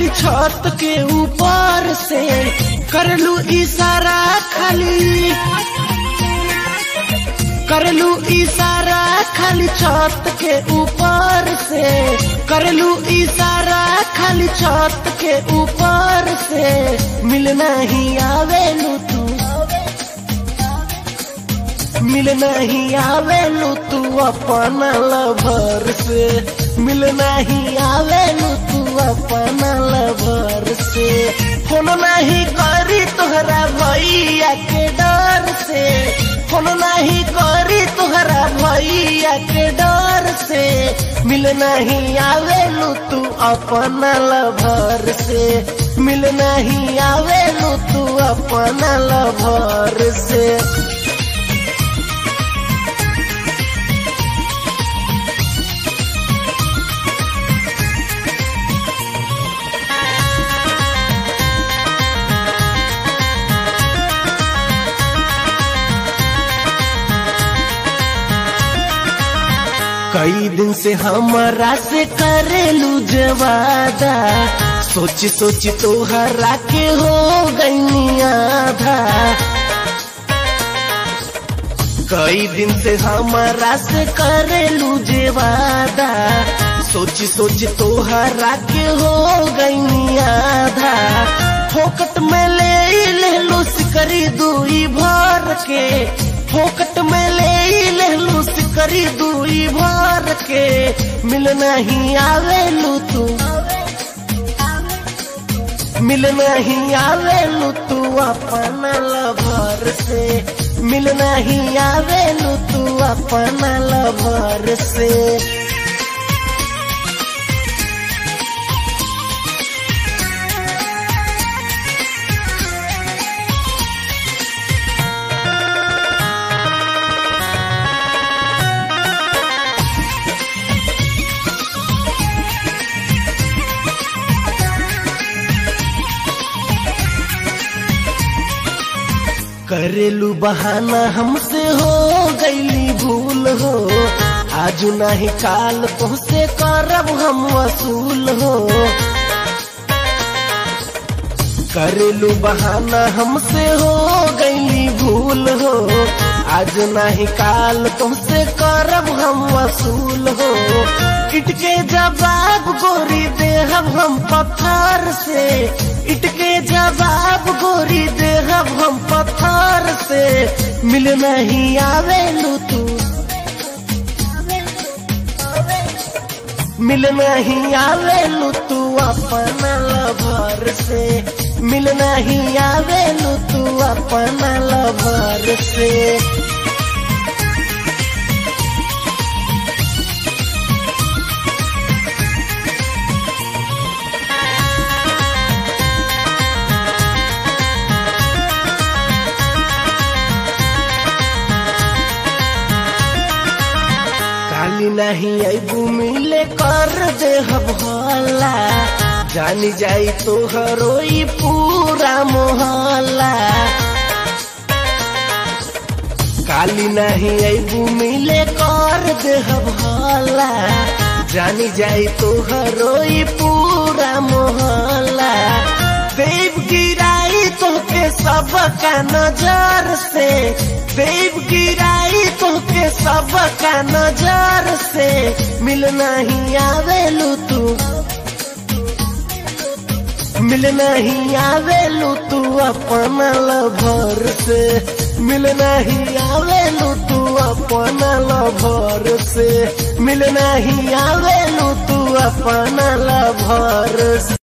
खाली छत के ऊपर से करलू इशारा खाली करलू इशारा खाली छत के ऊपर से करलू इशारा खाली छत के ऊपर से मिलना ही आवेलू तू मिलना ही आवेलू तू अपना लभर से मिलना ही आवेलू तू अपना लभर से फोन नहीं करी तोहरा भैया के डर से फोन नहीं करी तोहरा भैया के डर से मिलना ही आवेलू तू अपना लभर से मिलना ही आवेलू तू अपना लभर से कई दिन से हमारा से करेलू जवादा सोची सोची तो हरा के हो गई आधा कई दिन से हमारा से करेलू जेवादा सोची सोची तो हरा के हो गई आधा फोकट में ले ले लो सिकरी दुई भर के फोकट में ले ले लो सिकरी दुई भर के मिलना ही आवेलू तू मिलना ही आवेलू तू अपना लभर से मिलना ही आवेलू तू अपना लभर से करेलू बहाना हमसे हो गईली भूल हो आज नहीं काल तुमसे करब हम वसूल हो करेलू बहाना हमसे हो गईली भूल हो आज नहीं काल तुमसे करब हम वसूल हो इटके जवाब गोरी देहब हम पत्थर से इटके जवाब गोरी देहब हम पत्थर से मिल नहीं आवेलू तू मिल नहीं आवेलू तू अपना लभर से मिल नहीं आवेलू तू अपना लभर से काली नहीं अबू मिले कर दे हला जानी जाई तो हरोई पूरा मोहल्ला काली नहीं अबू मिले कर दे हला जानी जाई तो हरोई पूरा मोहल्ला देव गिराई तो के सब का नजर से देव गिराई तो के सब का नजर से मिल नहीं आवेलू तू मिल नहीं आवेलू तू अपना लभर से मिल नहीं आवेलू तू अपना लभर से मिल नहीं आवेलू तू अपना लभर से